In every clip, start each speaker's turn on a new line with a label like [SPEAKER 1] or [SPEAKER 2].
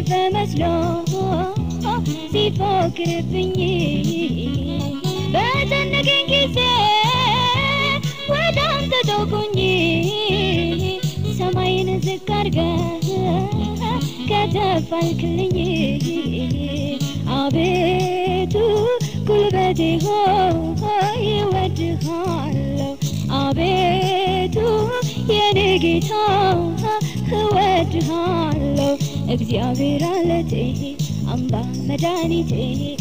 [SPEAKER 1] በመስሎ ሲፎክርብኝ በጨነቀኝ ጊዜ ወደ አንተ ተውኩኝ ሰማይን ዝቅ አድርገህ ከተፍ አልክልኝ አቤቱ ጉልበቴ ሆይ እወድሃለሁ አቤቱ የኔ ጌታ እወድሃለሁ እግዚአብሔር አለቴ አምባ መድኃኒቴ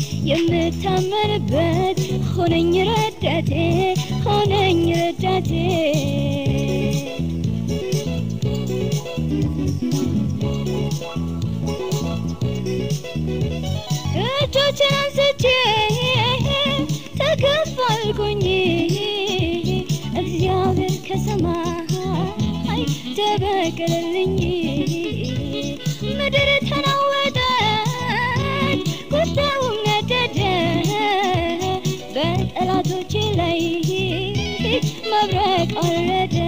[SPEAKER 1] የምታመንበት ሆነኝ ረዳቴ ሆነኝ ረዳቴ እጆችን አንስቼ ተከፋልኩኝ እግዚአብሔር ከሰማይ ተበቀለልኝ ምድር ተናወጠች ቁጣውም ነደደ በጠላቶቼ ላይ መብረቅ ወረደ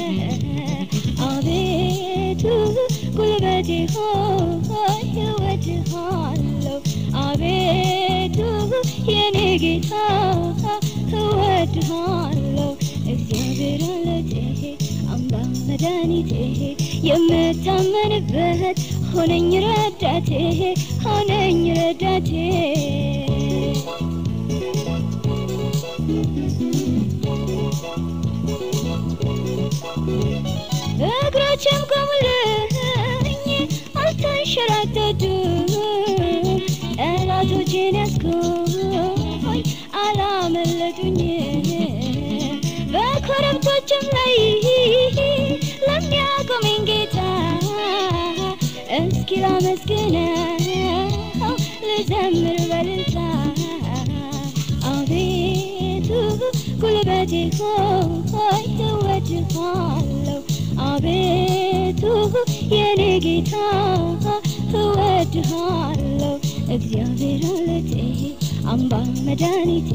[SPEAKER 1] አቤቱ ጉልበቴ ሆይ እወድሃለሁ አቤቱ የኔ ጌታ እወድሃለሁ እግዚአብሔር አለቴ አምባ መድኃኒቴ የምታመንበት ሆነኝ ረዳቴ ሆነኝ ረዳቴ እግሮችም ቆሙልኝ አልተንሸራተቱ ጠላቶቼን ያስኩኝ አላመለጡኝ በኮረብቶችም ላይ ለሚያቆመኝ ጌታ እስኪ ላመስግነው ልዘምር በልልታ አቤቱ ጉልበቴ ሆይ እወድሃለሁ አቤቱ የኔ ጌታ እወድሃለሁ እግዚአብሔር አለቴ አምባ መድኃኒቴ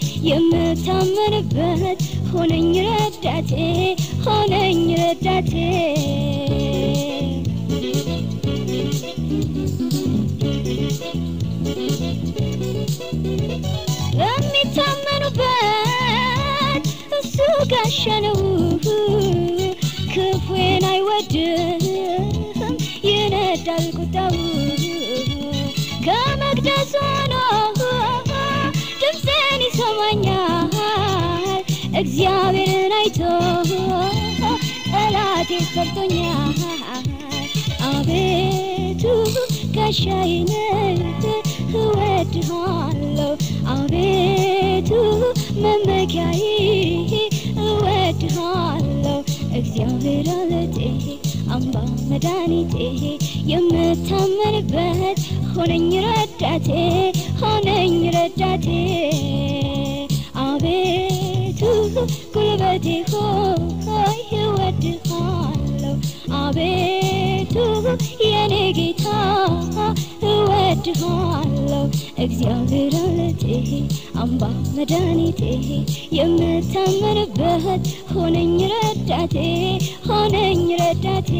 [SPEAKER 1] የምታመንበት ሆነኝ ረዳቴ ሆነኝ ረዳቴ ለሚታመኑበት እሱ ጋሻ ነው ክፉን አይወድም ይነዳል ቁጣው ከመቅደሱ ሆኖ ድምፅን ይሰማኛል እግዚአብሔርን አይቶ ጠላቴ ፈርቶኛል አቤቱ ጋሻዬ ነህ እወድሃለሁ አቤቱ መመኪያዬ እወድሃለሁ እግዚአብሔር አለቴ አምባ መድኃኒቴ የምታመንበት ሆነኝ ረዳቴ ሆነኝ ረዳቴ አቤቱ ጉልበቴ ሆይ እወድሃለሁ አቤቱ የኔ ጌታ እወድሃለሁ እግዚአብሔር አለቴ አምባ መድኃኒቴ የምታመንበት ሆነኝ ረዳቴ ሆነኝ ረዳቴ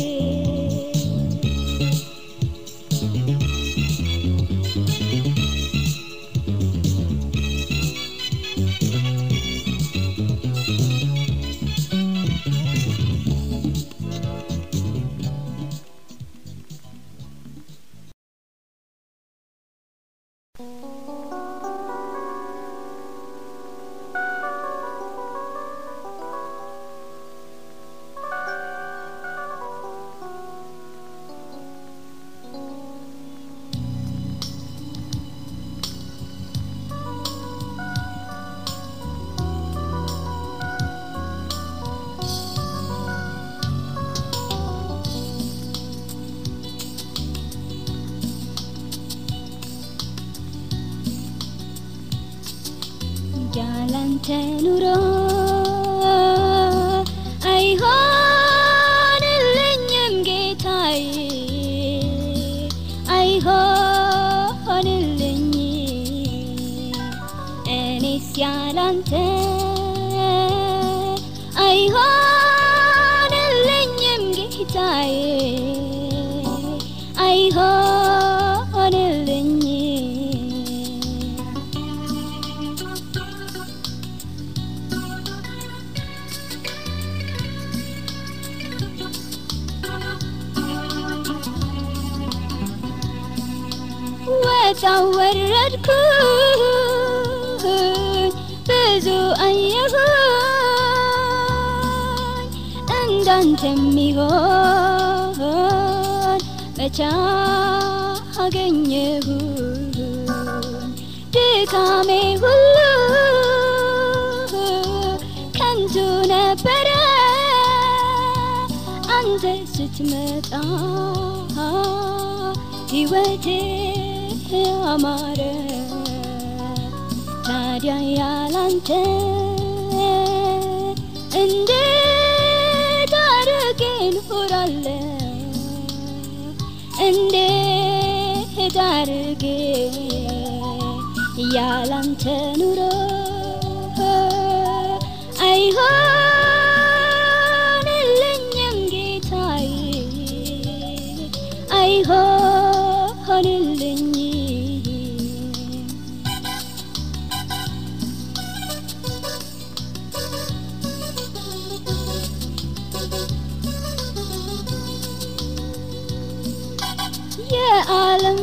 [SPEAKER 1] ያላንተ ኑሮ አይሆንልኝም ጌታዬ አይሆንልኝ እኔስ ያላንተ አይሆንልኝም ጌታዬ አይሆን ወጣው ወረድኩኝ ብዙ አየሁኝ እንዳንተ የሚሆን መቻ አገኘሁኝ ድካሜ ሁሉ ከንቱ ነበረ አንተ ስትመጣ ሕይወቴ አማረ ታዲያ ያላንተ እንዴት አድርጌ እኖራለሁ እንዴት አድርጌ ያላንተ ኑሮ አይሆንልኝም ጌታዬ አይሆንልኝም የዓለም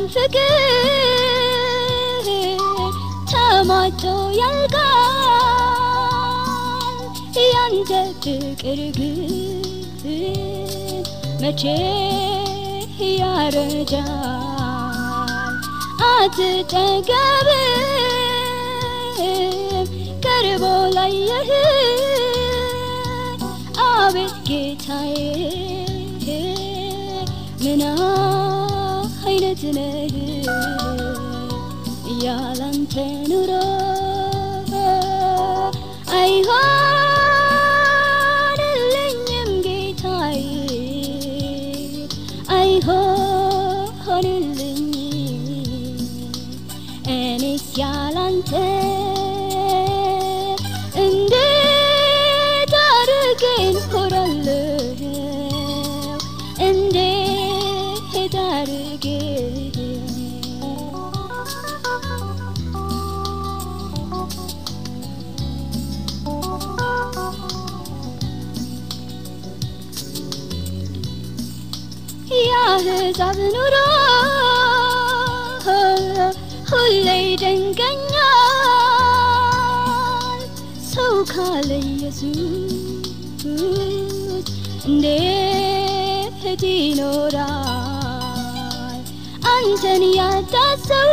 [SPEAKER 1] ፍቅር ተማቶ ያልቃል ያንተ ፍቅር ግን መቼ ያረጃል አትጠገብም ቀርቦ ላየህ አቤት ጌታዬ ምን አይነት ነህ ያላንተ ኑሮ አይሆንልኝም ጌታዬ አይሆንልኝም እኔስ ያላንተ እንዴት አድርጌ እኖራለሁ እንዴት አድርጌ የአሕዛብ ኑሮ ሁሌ ይደንቀኛል ሰው ካለ ኢየሱስ እንዴት ይኖራል አንተን ያጣ ሰው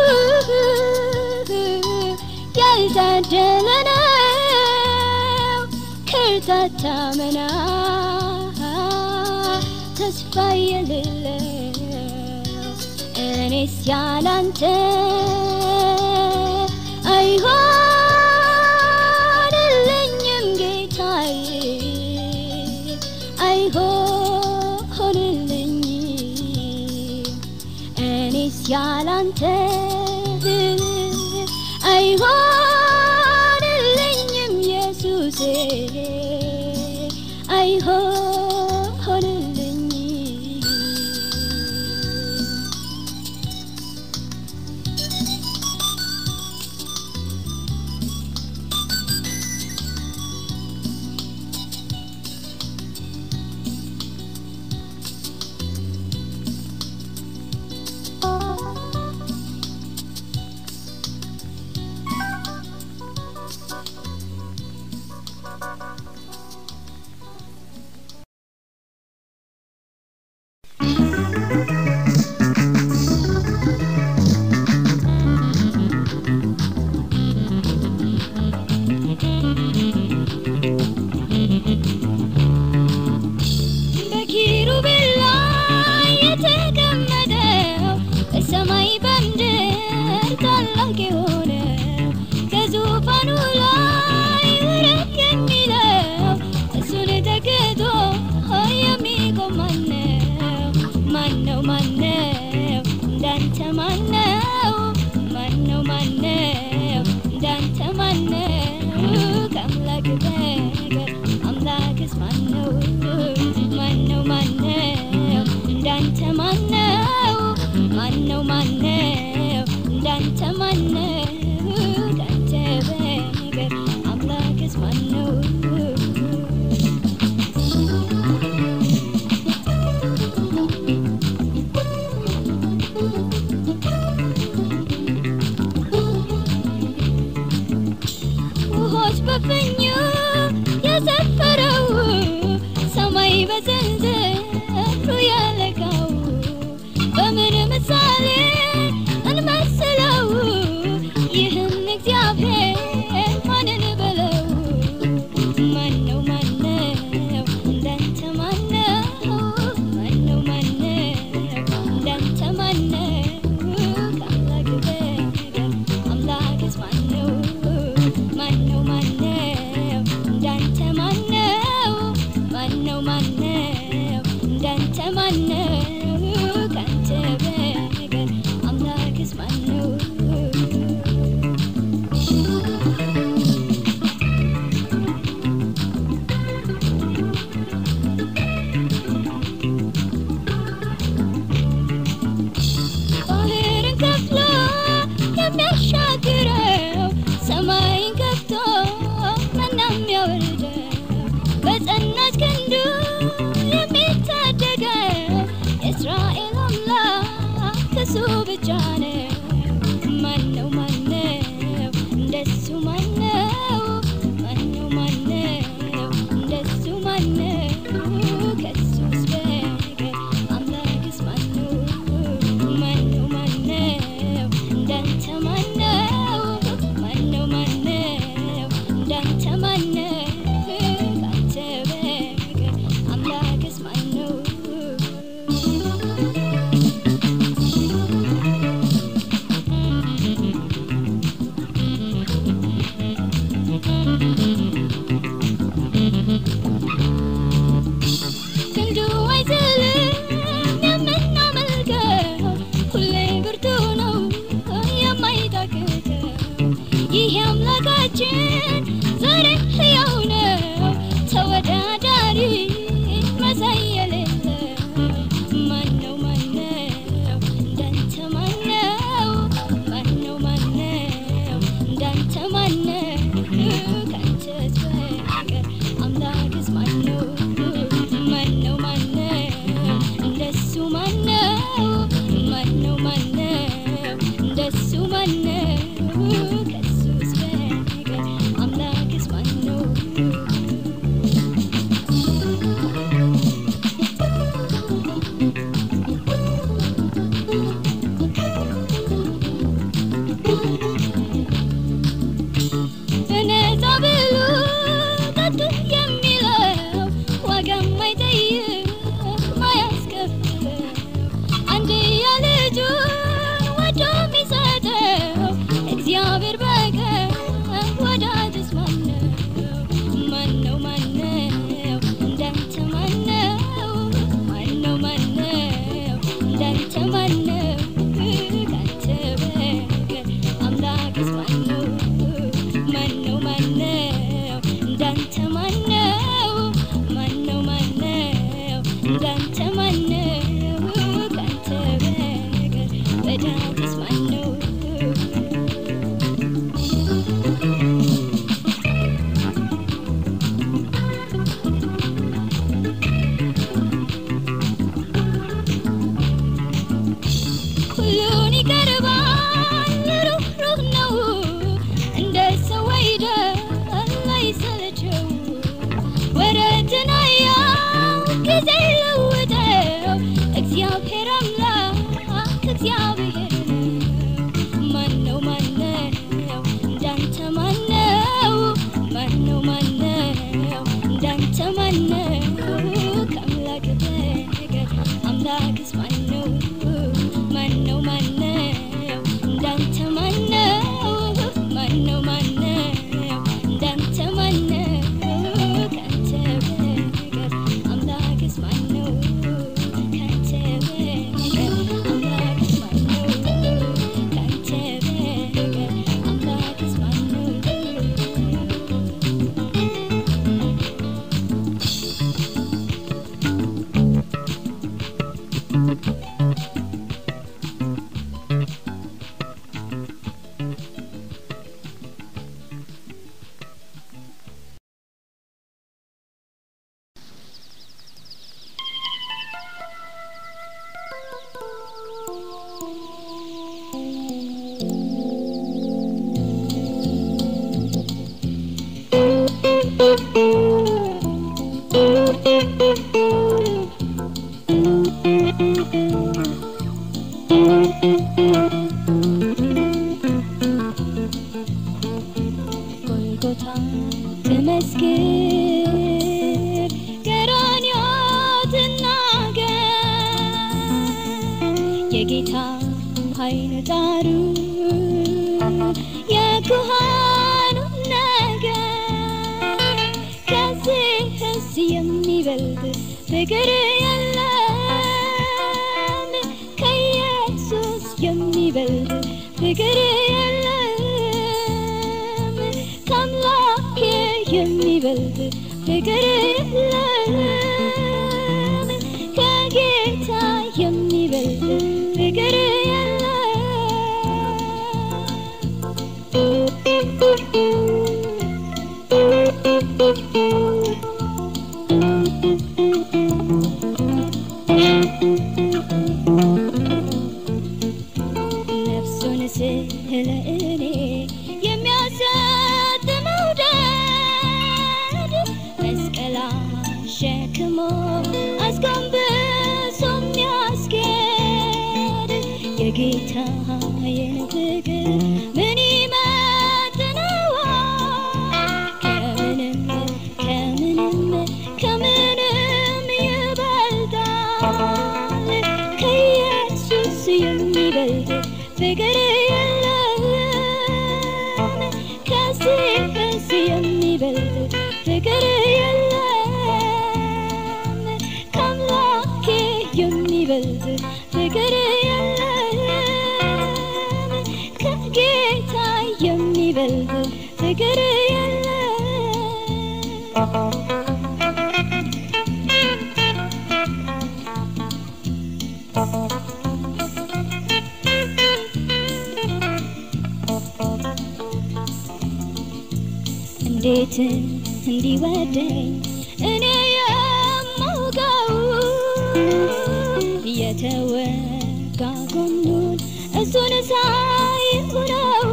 [SPEAKER 1] ያልታደለ ነው ከርታታ መና ተስፋ የሌለው እኔስ ያላንተ አይሆንልኝም ጌታዬ አይሆንልኝም እኔስ ያላንተ አይሆንልኝም ኢየሱሴ አይሆንልኝም በኪሩቤል ላይ የተቀመጠው በሰማይ በምድር ታላቅ የሆነው ከዙፋኑ ላይ ውረድ የሚለው እሱን ተክቶ የሚቆም ማነው? ማነው? ማነው? እንዳንተ ማነው? ማነው? ማነው? እንዳንተ ማነው? ከአምላክ በቀር አምላክስ ማነው? ማነው? ማነው? እንዳንተ ማነው? ማነው? ማነው? እንዳንተ ማነው? እንዳንተ በቀር አምላክስ ማነው? በፍኙ የሰፈረው ሰማይ በዘንዘሩ ያለቃው በምን ምሳሌ እንመስለው ይህን እግዚአብሔር ማንን በለው ማነው ማነው እንዳንተ ማነው ማነው ማነው እንዳንተ ማነው ከአምላክ በቀር አምላክስ ማነው ማነው ማነው እንዳንተ ማነው ማነው ማነው እንዳንተ ማነው ካንተ በቀር አምላክስ ማነው ባህርን ከፍሎ የሚያሻግረው ሰማይን ከፍቶ መና የሚያወርደው በጸናች ክንዱ የሚታደገው የእስራኤል አምላክ እሱ ብቻ ነው። ማነው ማነው እንደሱ ማነው ማነው ማነው እንደሱ ማነው ከሱስ በቀር አምላክስ ማነው ማነው ማነው እንዳንተ ማነው ማነው ማነው እንዳንተ ማነው ካንተ በቀር አምላክስ ማነው ክንዱ አይዝልም የምናመልከው ሁሌ ብርቱ ነው የማይታክተው ይህ አምላካችን ዛሬ ሕያው ነው ተወዳዳሪ መሳይ የሌለው ማነው ማነው እንዳንተ ማነው ማነው ማነው እንዳንተ ማነው ካንተስ በቀር አምላክስ ማነው ማነው ማነው እንደሱ ማነው ማነው ማነው እንደሱ ማነው ከሱስ በቀር አምላክስ ማነው ጎልጎታ ትመስክር ቀራንዮ ትናገር የጌታ ኃይል ጣሩ የኩሃኑ ነገር ከዚህስ የሚበልጥ ፍቅር የለም ከኢየሱስ የሚበልጥ ፍቅር የለም ከአምላኬ የሚበልጥ ፍቅር የለም ከጌታ የሚበልጥ ፍቅር ነፍሱን ስለ እኔ የሚያሰጥ መውደድ መስቀል አሸክሞ አስጎንብሶ የሚያስጌድ የጌታዬን ፍቅር ምን ይመጥነዋል? ከምንም ከምንም ከምንም ይበልጣል ከኢየሱስ የሚበልጥ ፍቅር የለም ከዚህስ የሚበልጥ ፍቅር የለም ከአምላኬ የሚበልጥ ፍቅር የለም ከጌታ የሚበልጥ ፍቅር የለም እንዴት እንዲወደኝ እኔ የማውቀው የተወጋ ጎኑን እሱን ሳይሆነው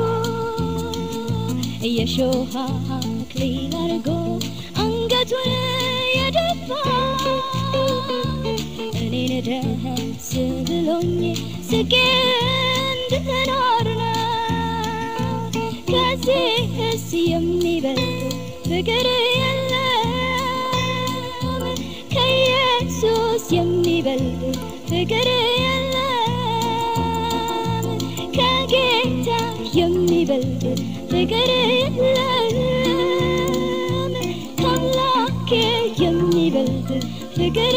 [SPEAKER 1] የሾህ አክሊል አድርጎ አንገቱን የደፋ እኔን ደስ ብሎኝ ስቄ እንድኖር ነው ከዚህስ የሚበልጥ ፍቅር የለም ከኢየሱስ የሚበልጥ ፍቅር የለም ከጌታ የሚበልጥ ፍቅር የለም ከአምላኬ የሚበልጥ ፍቅር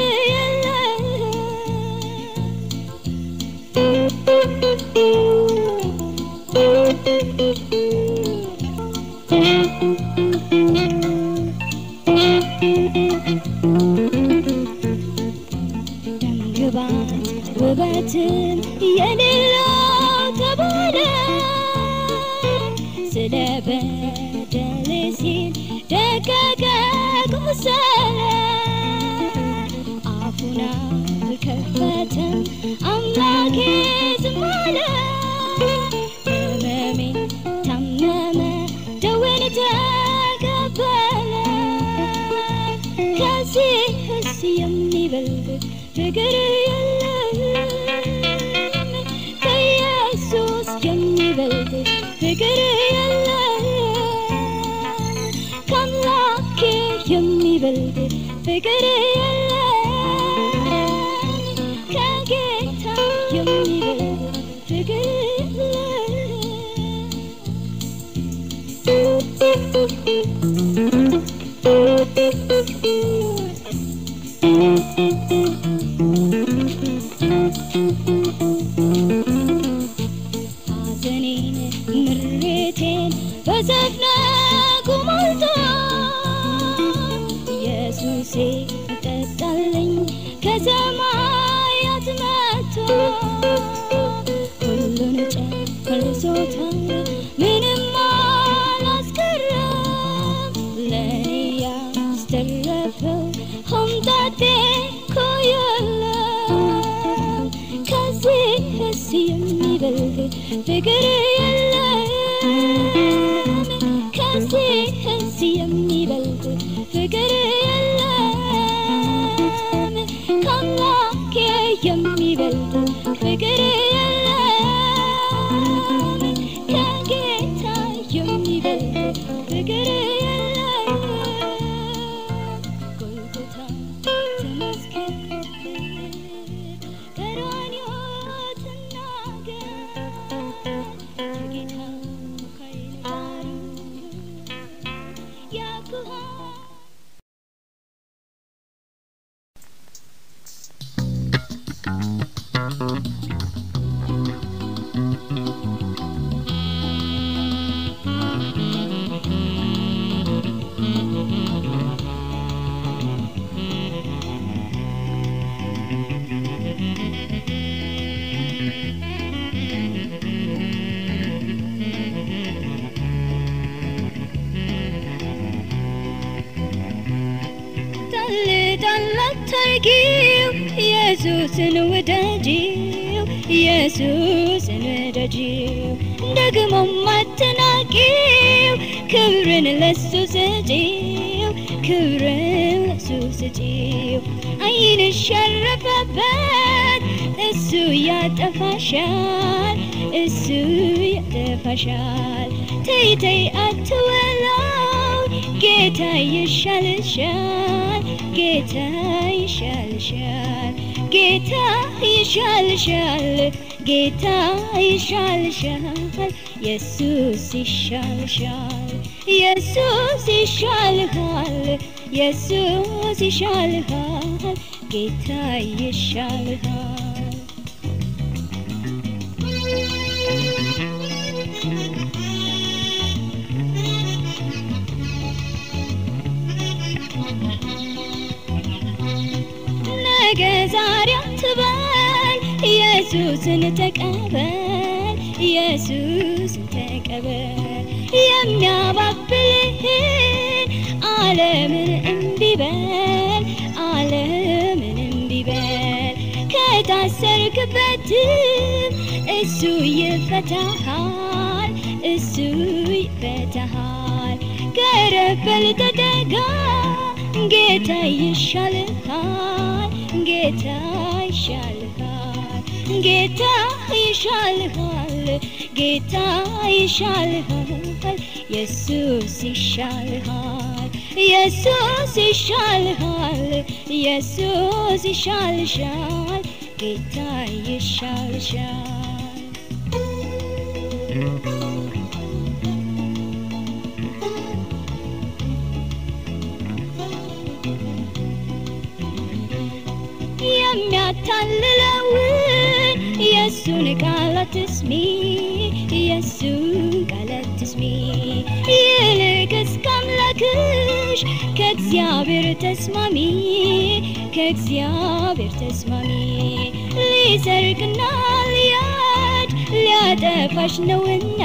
[SPEAKER 1] ደምግባት ውበትም የሌለው ተባለ ስለ በደሌ ሲል ደቀቀ ቆሰለ አፉን አልከፈተም አምላኬ ዝም አለ ህመሜ ታመመ ደዌን ተቀበለ ከዚህስ የሚበልጥ ፍቅር የለም ከኢየሱስ የሚበልጥ ፍቅር የለም ከአምላኬ የሚበልጥ ፍቅር የለም ከጌታ የሚበልጥ ፍቅር ሐዘኔን ምሬቴን በዘፍነጉ ሞልቶ ኢየሱሴ ጠጣልኝ ከሰማያት መጥቶ ሁሉን ጨርሶታል ምንም አላስቀረም ለእኔ ያስተረፈው ሆምጣጤ እኮ የለም ከዚህስ የሚበልጥ ፍቅር የለም ከዚህስ የሚበልጥ ፍቅር የለም ከአምላኬ የሚበልጥ ፍቅር የለም ከጌታ የሚበልጥ ፍቅር የለም ጎልጎታ ተመስገን ቀራንዮ ትናገር ከጌታ ከኃይል ጋር ያኩሃ ጣል ጣል አታርጊው ኢየሱስን ውደጂው ኢየሱስን ውደጂው ደግሞም አትናቂው ክብርን ለሱ ስጪው ክብርን ለሱ ስጪው ዓይንሽ ያረፈበት እሱ ያጠፋሻል እሱ ያጠፋሻል ተይ ተይ አትወላው ጌታ ይሻልሻል ጌታ ይሻልሻል ጌታ ይሻልሻል ጌታ ይሻልሻል ኢየሱስ ይሻልሻል ኢየሱስ ይሻልሃል ኢየሱስ ይሻልሃል ጌታ ይሻልሃል ነገ ዛሬ አትበል ኢየሱስን ተቀበል ኢየሱስን ተቀበል የሚያባብልህን ዓለምን እምቢ በል ዓለምን እምቢ በል ከታሰርክበትም እሱ ይፈታሃል እሱ ይፈታሃል ቀረበል ተጠጋ ጌታ ይሻልሃል ጌታ ይሻልሃል ጌታ ይሻልሃል ጌታ ይሻልሃል ኢየሱስ ይሻልሃል ኢየሱስ ይሻልሃል ኢየሱስ ይሻልሻል ጌታ ይሻልሻል የሚያታልለውን የእሱን ቃል አትስሚ የእሱን ቃል አትስሚ ይልቅስ ከአምላክሽ ከእግዚአብሔር ተስማሚ ከእግዚአብሔር ተስማሚ ሊሰርቅና ሊያድ ሊያጠፋሽ ነውና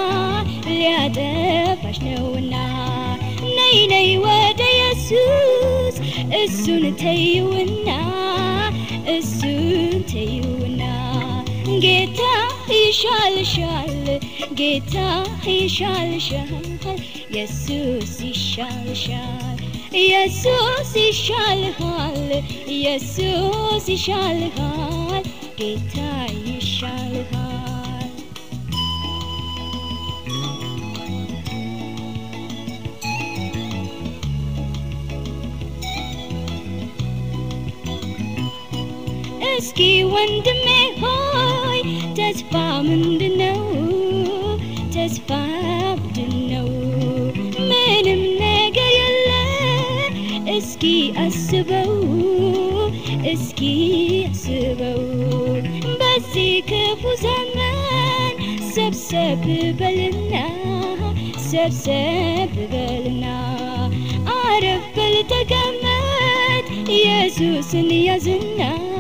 [SPEAKER 1] ሊያጠፋሽ ነውና ነይ ነይ ወደ ኢየሱስ እሱን ተይውና እሱን ተይውና ጌታ ይሻልሻል ጌታ ይሻልሻል ኢየሱስ ይሻልሻል ኢየሱስ ይሻልሃል ኢየሱስ ይሻልሃል ጌታ ይሻልሃል እስኪ ወንድሜ ሆይ ተስፋ ምንድነው? ተስፋ ምንድነው? ምንም ነገር የለ። እስኪ አስበው፣ እስኪ አስበው በዚህ ክፉ ዘመን ሰብሰብ በልና ሰብሰብ በልና አረፍ በል ተቀመጥ ኢየሱስን ያዝና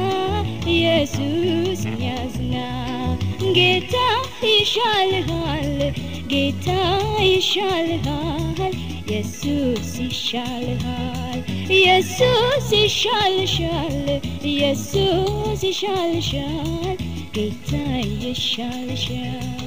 [SPEAKER 1] ኢየሱስን ያዝና ጌታ ይሻልሃል ጌታ ይሻልሃል ኢየሱስ ይሻልሃል ኢየሱስ ይሻልሻል ኢየሱስ ይሻልሻል ጌታ ይሻልሻል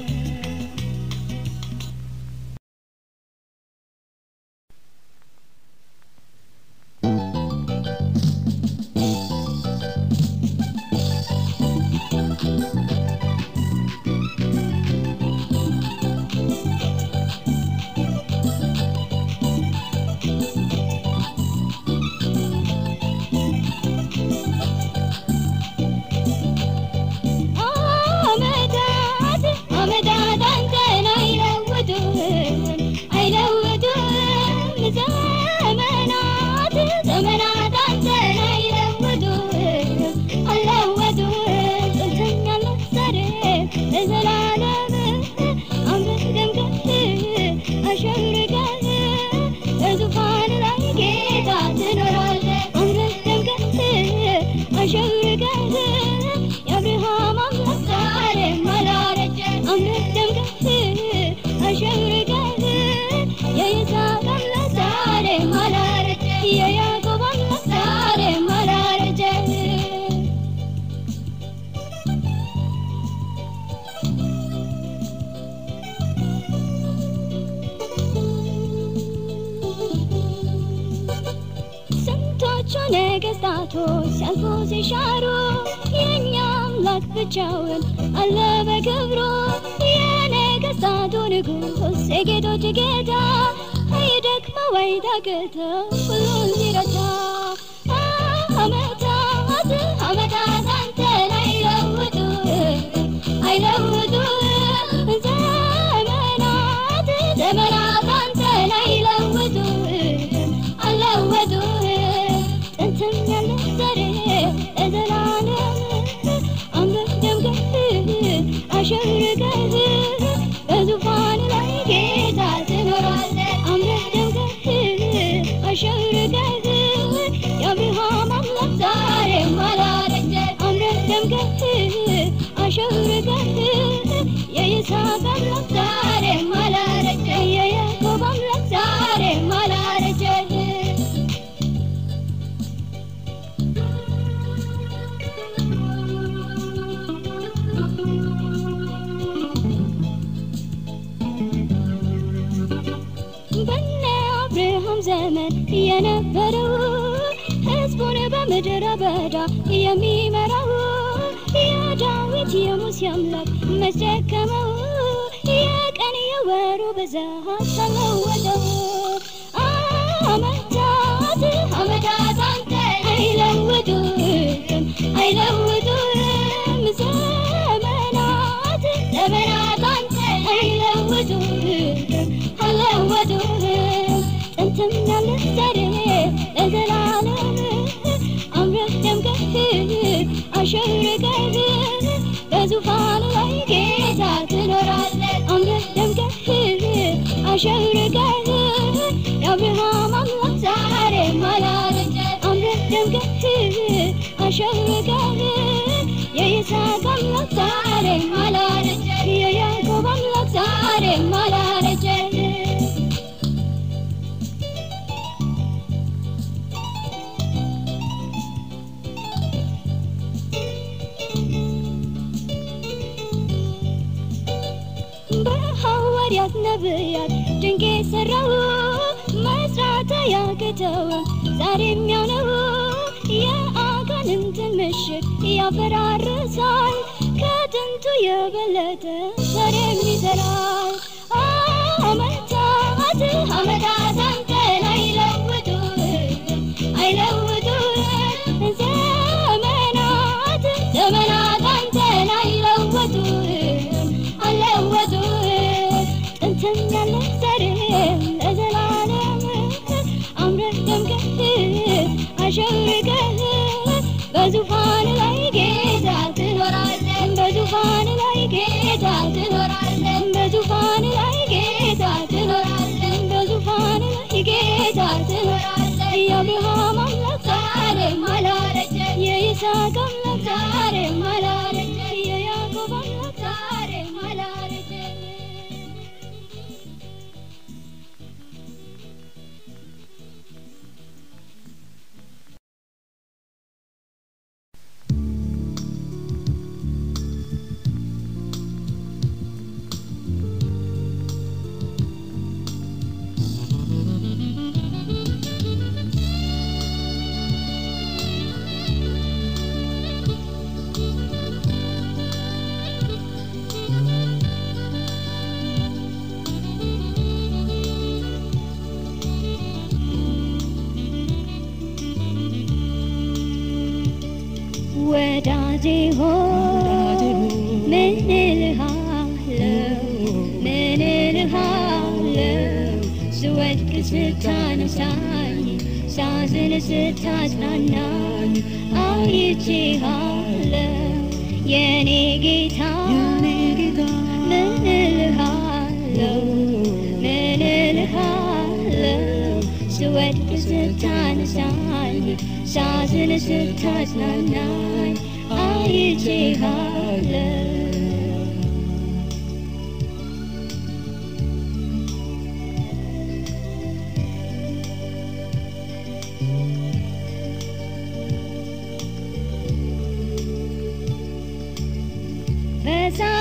[SPEAKER 1] የይስሐቅ አምላክ ዛሬም አላረጀ የያዕቆብ አምላክ ዛሬም አላረጀ ስንቶቹ ነገስታቶች ሲያልፉ ሲሻሩ የእኛ አምላክ ብቻውን አለ በክብሩ የነገስታቱ ንጉሥ የጌቶች ጌታ አይደክመው አይታክተው ሁሉን ሲረታ አመታት አመታት አንተን አይለውጡ አይለውጡ ዘመናት ዘመናት አንተን አይለውጡ አለወጡ ጥንትም ያለ ዛሬ ለዘላለም አምረህ ደምቀህ አሸብርቀህ በዙፋን ላይ ጌታ ትኖራለህ አምረህ ደምቀህ አሸብርቀህ የአብርሃም አምላክ ዛሬም አላረጀ አምረህ ደምቀህ አሸብርቀህ የይስሐቅ አምላክ ዛሬም አላረጀ የያዕቆብ አምላክ ዛሬም አላረጀ በነ አብርሃም ዘመን የነበረው ሕዝቡን በምድረ በዳ የሚመራው የዳዊት የሙሴ አምላክ መስደከመው የቀን የወሩ ብዛት ተለወጠው አመታት አመታት አንተ አይለውጡም አይለውጡም ዘመናት ዘመናት አንተ አይለውጡም አለወጡም ጥንትም ያለ ዛሬ ለዘላለም አምረህ ደምቀህ አሸብርቀህ በዙፋን ላይ ጌታ ትኖራለህ አምረህ ደምቀህ አሸብርቀህ የአብርሃም አምላክ ዛሬም አላረጀ አምረህ ደምቀህ አሸብርቀህ የይስሐቅ አምላክ ዛሬም አላረጀ የያዕቆብ አምላክ ዛሬም አላረጀ በሐዋርያት ነቢያት ድንቅ የሠራው መስራት ያቅተውም ዛሬም ያው ነው የአጋንንትን ምሽግ ያፈራርሳል ከጥንቱ የበለጠ ዛሬም ይሠራል አመታት አመታት አንተን አይለውጡም አይለውጡም ዘመናት ዘመናት አንተን አይለወጡም አለወጡም ጥንትም ያለ ዛሬ ለዘላለም አምረህ ደምቀህ አሸብርቀህ በዙፋን ላይ ጌታ ትኖራለህ በዙፋን ላይ ጌታ ትኖራለህ በዙፋን ላይ ጌታ ትኖራለህ በዙፋን ላይ ጌታ ትኖራለህ የአብርሃም አምላክ ዛሬም አላረጀ የይስሐቅ አምላክ ዛሬም አላረጀ የያዕቆብ አምላክ ዛሬም አላረጀ ወዳጄ ሆይ ምን እልሃለሁ ምን እልሃለሁ ስወድቅ ስታነሳኝ ሳዝን ስታጽናናኝ አይቼሃለሁ የኔ ጌታ ምን እልሃለሁ ምን እልሃለሁ ስወድቅ ስታነሳኝ ሳዝን ስታጽናናኝ አይቼሃለሁ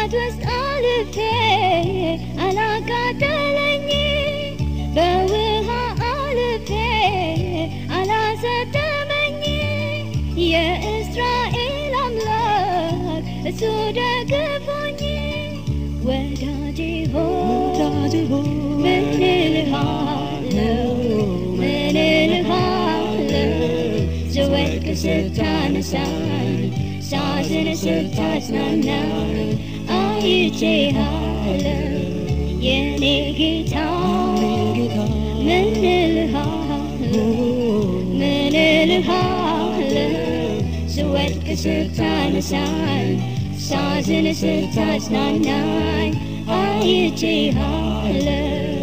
[SPEAKER 1] በእሳት ውስጥ አልፌ አላቃጠለኝ በውሃ አልፌ አላሰጠመኝ የእስራኤል አምላክ እሱ ደግፎኝ ወዳጄ ሆይ ምን እልሃለሁ ምን እልሃለሁ ስወድቅ ስታነሳኝ ሳዝን ስታጽናናኝ አይቼሃለሁ የኔ ጌታ ምን እልሃለሁ ምን እልሃለሁ ስወድቅ ስታነሳኝ ሳዝን ስታጽናናኝ አይቼሃለሁ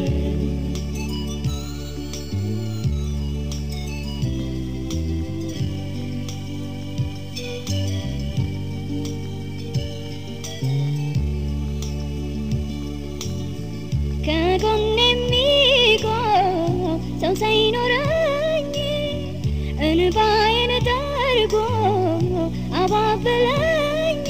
[SPEAKER 1] ከጎን የሚቆም ሰው ሳይኖረኝ እንባዬን ጠርጎ አባበለኝ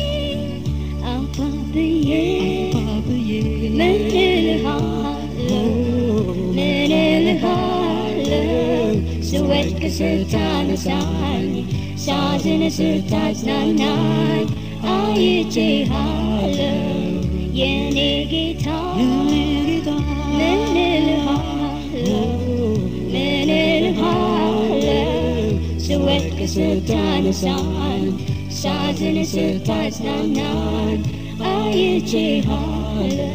[SPEAKER 1] አባብዬ ምን እልሃለሁ ምን እልሃለሁ ስወድቅ ስታነሳኝ ሳዝን ስታጽናናኝ አይቼሃለሁ የኔ ጌታ ምን እልሃለሁ ምን እልሃለሁ ስወድቅ ስታነሳኝ ሳዝን ስታጽናናኝ አይቼሃለሁ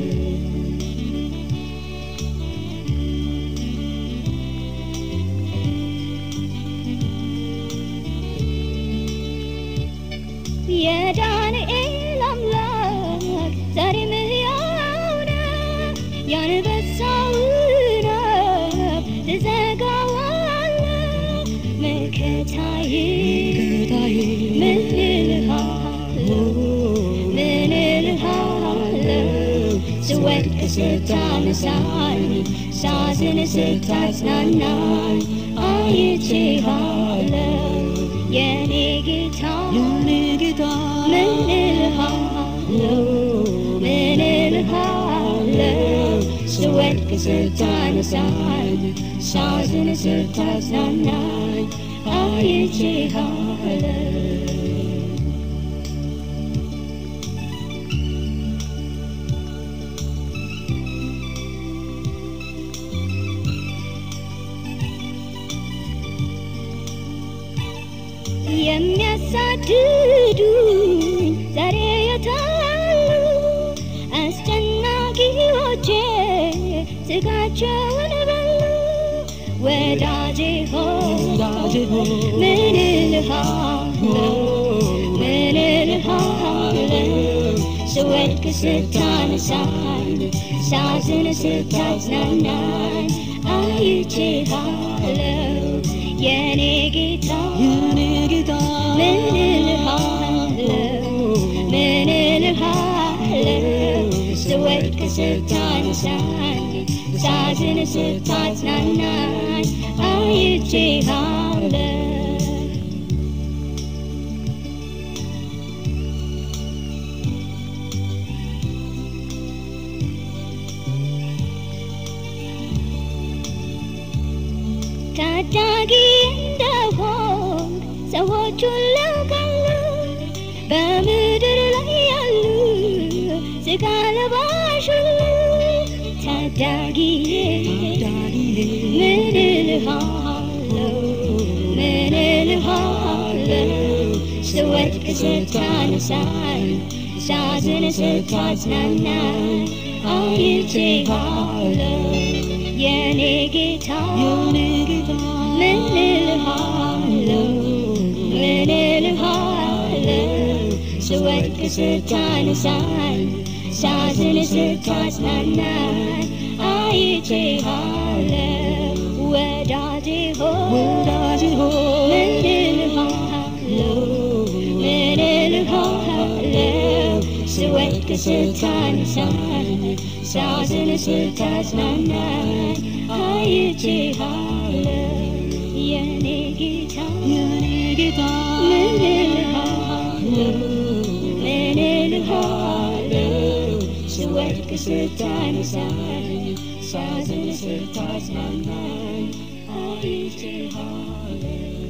[SPEAKER 1] የዳንኤል አምላክ ዛሬም ሕያው ነው። የአንበሳውን አፍ ትዘጋዋለህ። መከታዬ ምን እልሃለሁ ምን እልሃለሁ ስወድቅ ስታነሳኝ ሳዝን ስታጽናናኝ አይቼሃለሁ የኔ ጌታ ምን እልሃለሁ ምን እልሃለሁ ስወድቅ ስታነሳኝ ሳዝን ስታጽናናኝ አይቼሃለሁ የሚያሳድዱኝ ዛሬ የታሉ አስጨናቂዎቼ ስጋቸውን በሉ ወዳጄ ሆይ ምን እልሃለሁ ምን እልሃለሁ ስወድቅ ስታነሳኝ ሳዝን ስታጽናናኝ አይቼሃለሁ የኔ ጌታ ምን እልሃለሁ ምን እልሃለሁ ስወድቅ ስታነሳኝ ሳዝን ስታጽናናኝ አይቼሃለሁ ታዳጊ እንደሆን ሰዎች ሁሉ ያውቃሉ። በምድር ላይ ያሉ ስጋ ለባሽ ሁሉ ታዳጊዬ ምን እልሃለሁ ምን እልሃለሁ ስወድቅ ስታነሳኝ ሳዝን ስታጽናናኝ አይቼሃለሁ የኔ ጌታ ምን እልሃለሁ ምን እልሃለሁ ስወድቅ ስታነሳኝ ሳዝን ስታጽናናኝ አይቼሃለሁ ወዳጄ ሆይ ምን እልሃለሁ ምን እልሃለሁ ስወድቅ ስታነሳኝ ሳዝን ስታጽናናኝ አይቼሃለሁ የኔ ጌታ ምን እልሃለሁ ምን እልሃለሁ
[SPEAKER 2] ስወድቅ ስታነሳኝ ሳዝን ስታጽናናኝ አይቼሃለሁ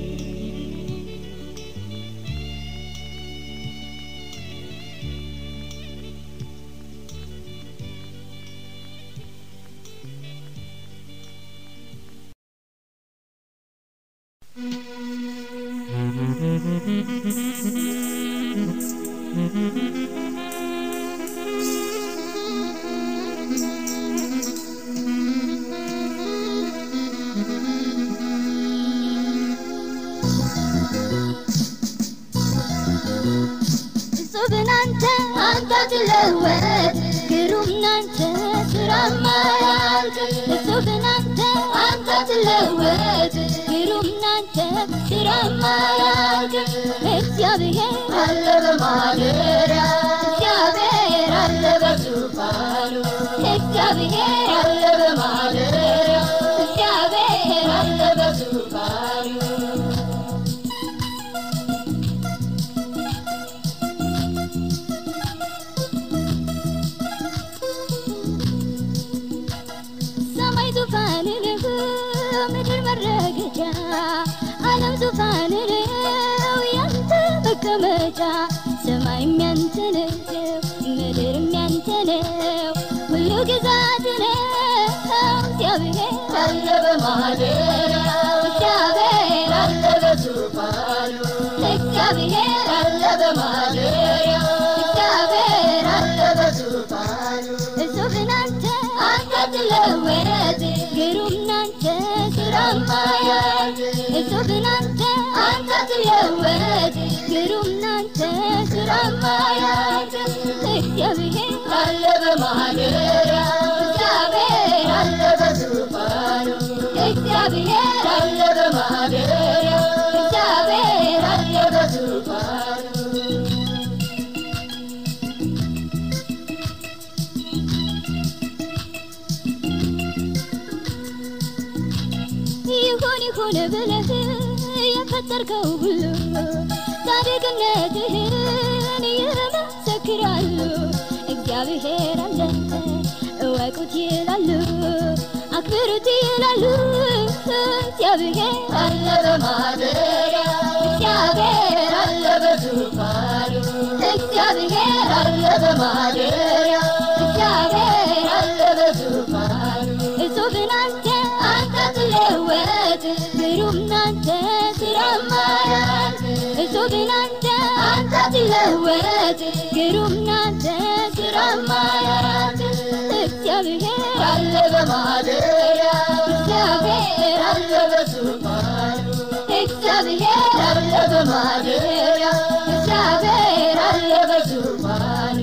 [SPEAKER 1] እጹብን አንተ አንተ ትለወጥ ግሩም ናንተ ስራማ ያልቅ እጹብን አንተ አንተ ትለወጥ ግሩም ናንተ ስራማ ያልቅ እግዚአብሔር አለ በማደሪያ እግዚአብሔር አለ በዙፋኑ እግዚአብሔር አለ በማደሪያ እግዚአብሔር አለ በዙፋኑ ሰማይ ዙፋን ነው፣ ምድር መረገጫ፣ ዓለም ዙፋን ነው፣ ያንተ መቀመጫ። ሰማይም ያንተ ነው፣ ምድርም ያንተ ነው፣ ሁሉ ግዛት ነው። እግዚአብሔር አለ በማደሪያው፣ እግዚአብሔር አለ በዙፋኑ፣ እግዚአብሔር አለ በማደሪያው፣ እግዚአብሔር አለ በዙፋኑ። እጹብን አንተ አንተ ትለወጥ ግሩም ናንተ ስራማ ያልቅ እጹብን አንተ አንተ ትለወጥ ግሩም ናንተ ስራማ ያልቅ እግዚአብሔር አለ በማደሪያው እግዚአብሔር አለ በዙፋኑ እግዚአብሔር አለ በማደሪያው እግዚአብሔር አለ በዙፋኑ ይሁን ይሁን ብለህ የፈጠርከው ሁሉ ጻድቅነትህን ይመሰክራሉ። እግዚአብሔር አለ እወቁት ይላሉ፣ አክብሩት ይላሉ። እግዚአብሔር አለ በማደሪያው፣ እግዚአብሔር አለ በዙፋኑ፣ እግዚአብሔር አለ በማደሪያው፣ እግዚአብሔር አለ በዙፋኑ። እጹብን አንተ አንተ ትለወጥ ግሩም ናንተ ስራማ ያልቅ እጹብን አንተ አንተ ትለወጥ ግሩም ናንተ ስራማ ያልቅ እግዚአብሔር አለ በማደሪያው እግዚአብሔር አለ በዙፋኑ እግዚአብሔር አለ በማደሪያው እግዚአብሔር አለ በዙፋኑ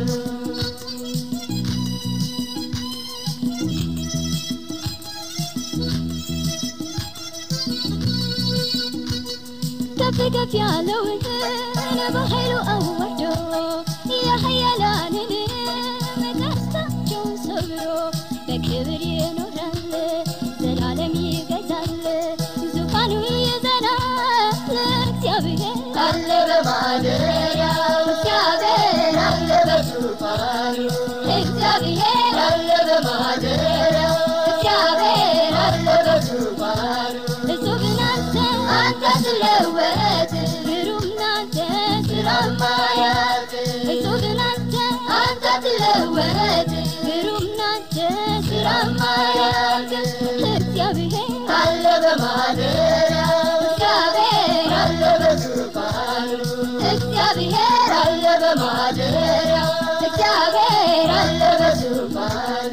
[SPEAKER 1] ከፍ ከፍ ያለውን በኃይሉ አዋርዶ የኃያላንን ቀስታቸውን ሰብሮ በክብር ይኖራል ዘላለም ይገዛል ዙፋኑ ይዘናል እግዚአብሔር አለ በማደሪያው እግዚአብሔር አለ በዙፋኑ እግዚአብሔር አለ በማደሪያው እግዚአብሔር አለ በዙፋኑ እጹብን አንተ አንተ ትለወጥ ግሩም ናንተ ስራማ ያልቅ እጹብን አንተ አንተ ትለወጥ ግሩም ናንተ ስራማ ያልቅ እግዚአብሔር አለ በማደሪያው እግዚአብሔር አለ በዙፋኑ እግዚአብሔር አለ በማደሪያው እግዚአብሔር አለ በዙፋኑ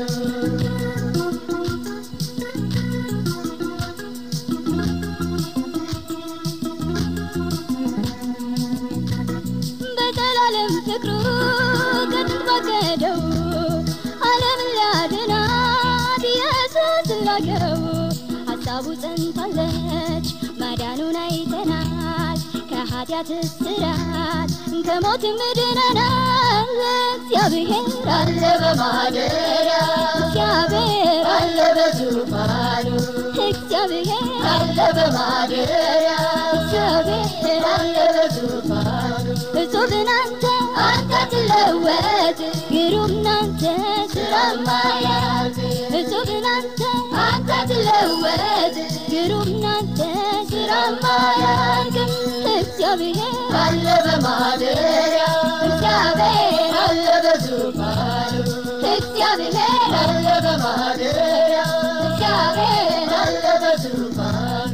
[SPEAKER 1] በዘላለም ፍቅሩ ከጥንት ባቀደው ዓለምን ሊያድናት ኢየሱስ ላከው። ሀሳቡ ጸንታለች፣ ማዳኑን አይተናል። ከኃጢአት እስራት ከሞትም ድነናል። እግዚአብሔር አለ በማደሪያው እግዚአብሔር አለ በዙፋኑ እግዚአብሔር አለ በማደሪያው እግዚአብሔር አለ በዙፋኑ እጹብን አንተ አንተ ትለወጥ ግሩም ናንተ ስራ ማያልቅ እጹብ ናንተ አንተ ትለወጥ ግሩም ናንተ ስራ ማያልቅ እግዚአብሔር አለ በማደሪያ እግዚአብሔር አለ በዙፋኑ እግዚአብሔር አለ በማደሪያ እግዚአብሔር አለ በዙፋኑ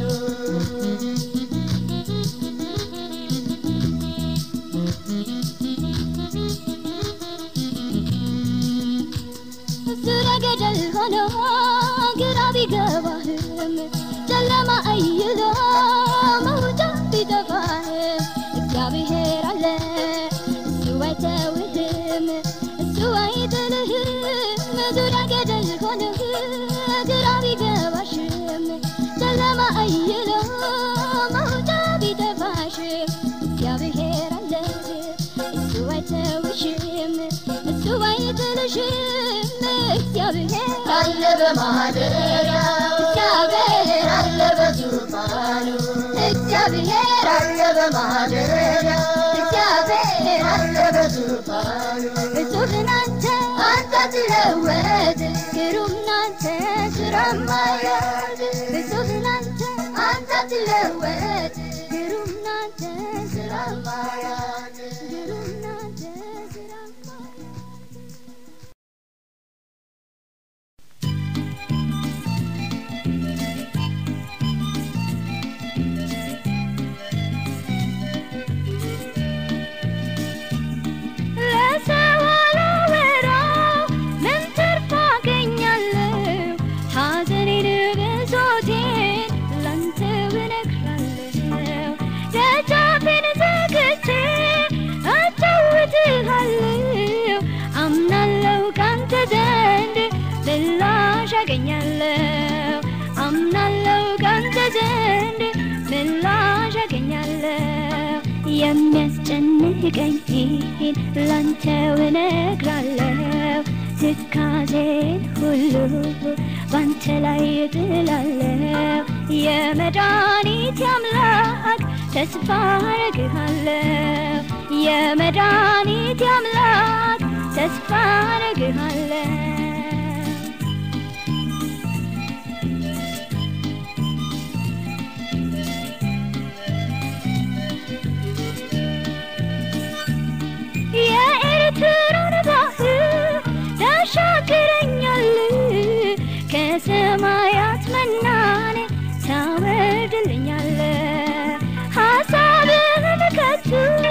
[SPEAKER 1] ዙሪያ ገደል ሆኖ ግራ ቢገባህም ጨለማ አይሎ መውጫ ቢጠፋህም እግዚአብሔር አለ እሱ አይተውህም እሱ አይጥልህም ዙሪያ ገደል ሆኖ ግራ ቢገባሽም ጨለማ አይሎ መውጫ ቢጠፋሽም እግዚአብሔር አለ እሱ አይተውሽም እሱ አይጥልሽም እግዚአብሔር አለ በማደሪያው እግዚአብሔር አለ በዙፋኑ እግዚአብሔር አለ በማደሪያው እግዚአብሔር አለ በዙፋኑ እጹብ ናንተ አንተ ትለወጥ ግሩም ናንተ ስራ ማያልቅ እጹብ ናንተ አንተ ትለወጥ ግሩም ናንተ ስራ ማያልቅ ግሩም ናንተ ስራ ማያልቅ ለሰው አላወራው ምን ትርፍ አገኛለሁ? ሐዘኔን ብሶቴን ላንተ እነግራለሁ። ደጃፌን ዘግቼ አጫውትሃለሁ። አምናለሁ ካንተ ዘንድ ምላሽ አገኛለሁ። አምናለሁ ካንተ ዘንድ ምላሽ አገኛለሁ። የሚያስጨንቀኝን ላንተው እነግራለሁ። ትካዜን ሁሉ ባንተ ላይ እጥላለሁ። የመድኃኒቴ አምላክ ተስፋ አረግሃለሁ። የመድኃኒቴ አምላክ ተስፋ አረግሃለሁ። የኤርትራን ባህር ታሻግረኛል ከሰማያት መናን ታወርድልኛል ሀሳብህን ከቶ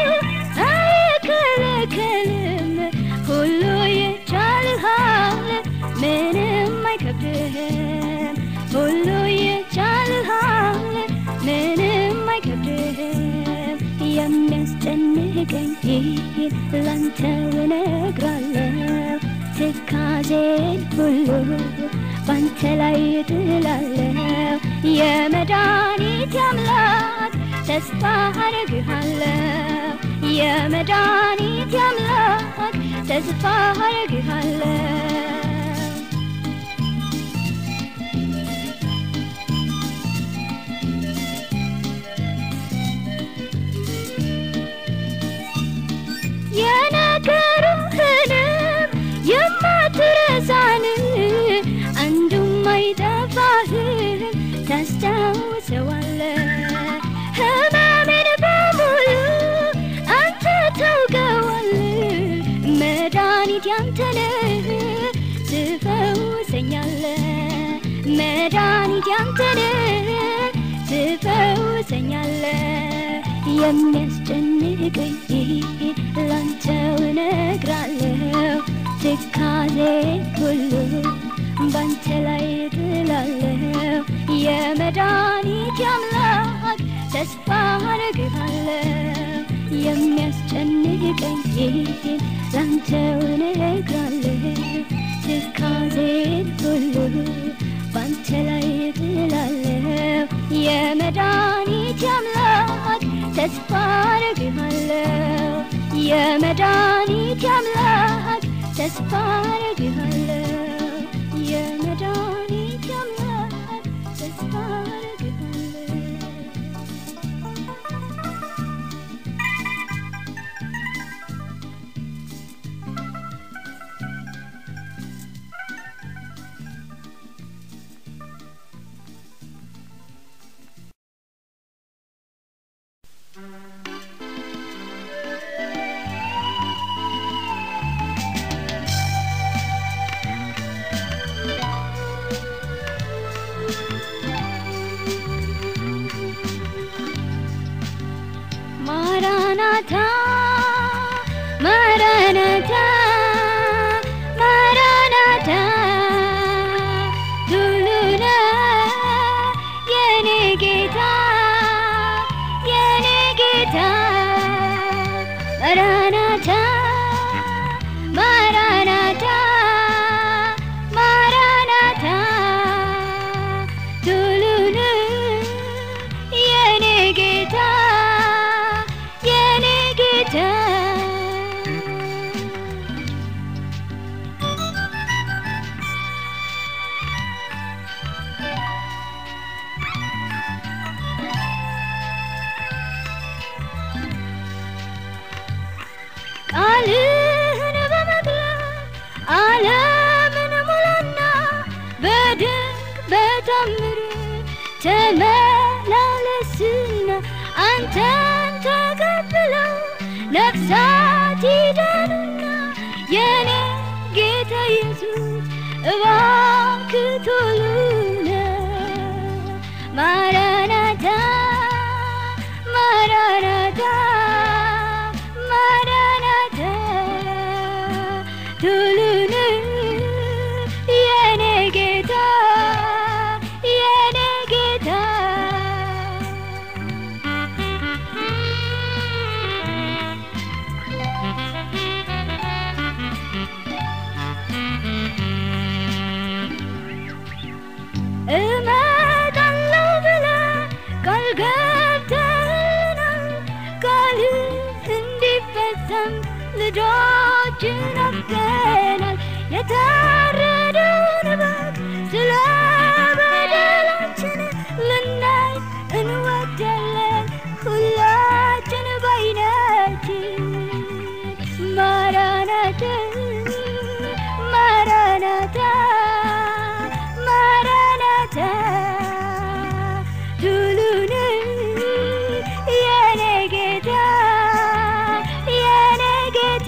[SPEAKER 1] አይከለከልም ሁሉ ይቻልሃል ምንም አይከብድህም ሁሉ ይቻልሃል ምንም አይከብድህም የሚያስጨንቀኝ ላንተው እነግራለሁ ትካዜን ሁሉ ባንተ ላይ እጥላለሁ የመድኃኒቴ አምላክ ተስፋ አረግሃለሁ የመድኃኒቴ አምላክ ተስፋ አረግሃለሁ የነገሩህንም የማትረሳን አንዱም አይጠፋህም ታስታውሰዋለህ ህመሜን በሙሉ አንተ ታውቀዋለህ መድኃኒት ያንተ ነህ ትፈውሰኛለህ መድኃኒት ያንተ ነህ ትፈውሰኛለህ የሚያስጨንቀኝ ላንተው እነግራለሁ ትካዜ ሁሉ ባንተ ላይ እጥላለሁ የመድኃኒቴ አምላክ ተስፋ አረግሃለሁ የሚያስጨንቀኝ ላንተው እነግራለሁ ትካዜን ሁሉ ባንተ ላይ እጥላለሁ የመድኃኒቴ አምላክ ተስፋ አረግሃለሁ የመድኃኒቴ አምላክ ተስፋ አረግሃለሁ የመድኃኒቴ አምላክ ተስፋ አረግሃለሁ ማራናታ ማራናታ ማራናታ ቱሉና የኔ ጌታ የኔ ጌታ ማራናታ ማራናታ ማራናታ ቱሉና የኔ ጌታ የኔ ጌታ ቃልህን በመግለጥ ዓለምን ሙላና በድንቅ በታምር ተመላለስና አንተን ተቀብለው ነፍሳት ይዳኑና የኔ ጌታ ኢየሱስ እባክህ ቶሎና ማራናታ ማራናታ ማራናታ ቶሎና የኔ ጌታ የኔ ጌታ እመጣለሁ ብለህ ቃል ገብተህልናል። ቃልህ እንዲፈጸም ልጆችን አፍቀናል። የታረደውን በግ ስለ በደላችን ልናይ እንወዳለን ሁላችን በዓይናችን ማራናታ ማራናታ ማራናታ ቱሉን የኔ ጌታ የኔ ጌታ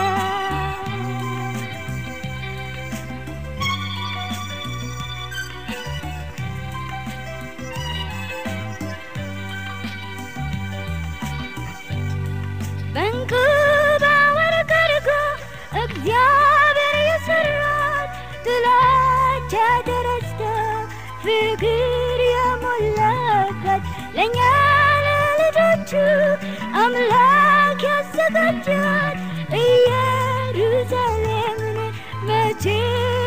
[SPEAKER 1] በእንክባ ወርቅ አድርጎ እግዚአብሔር የሰራት ጥላቻ ተረስቶ ፍቅር የሞላባት ለእኛ ለልጆቹ አምላክ ያዘጋጃት ኢየሩሳሌምን መቼ